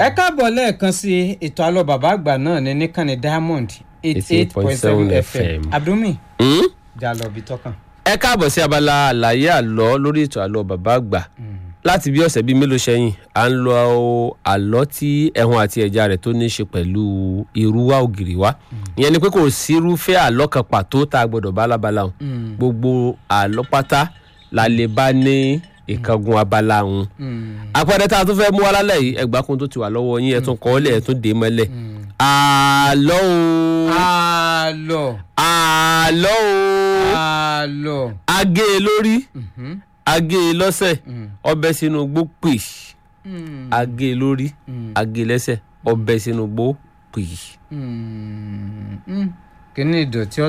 ẹ káàbọ̀ lẹ́ẹ̀kan sí ètò àlọ́ bàbá àgbà náà ní níkànnì diamond eighty eight point seven fm abdulmi Hmm? jà lọ bí tọkàn. ẹ káàbọ̀ sí abala àlàyé àlọ́ lórí ètò àlọ́ bàbá àgbà láti bí ọ̀sẹ̀ bíi mélòó sẹ́yìn à ń lọ àlọ́ tí ẹ̀hún àti ẹja rẹ̀ tó ní í ṣe pẹ̀lú irúwá ògiri wa ìyẹn ni pé kò sí irúfẹ́ àlọ́ kan pàtó tá a gbọ́dọ̀ bá lábala hàn gbogbo àlọ́ pátá la lè bá ní ìkángun abala hàn àpẹẹrẹ tá a tún fẹ́ mú wá lálẹ́ yìí ẹgbàákun tó ti wà lọ́wọ́ yín ẹ tún kọ́ ọ́lẹ̀ ẹ tún dé mọ́lẹ̀ àlọ́ o àlọ́ àlọ́ o àlọ́ agé e lórí agé e lọ́sẹ̀ ọbẹ̀ sínú gbó pè agé e lórí agé e lẹ́sẹ̀ ọbẹ̀ sínú gbó pè. kí ni ìdọ̀tí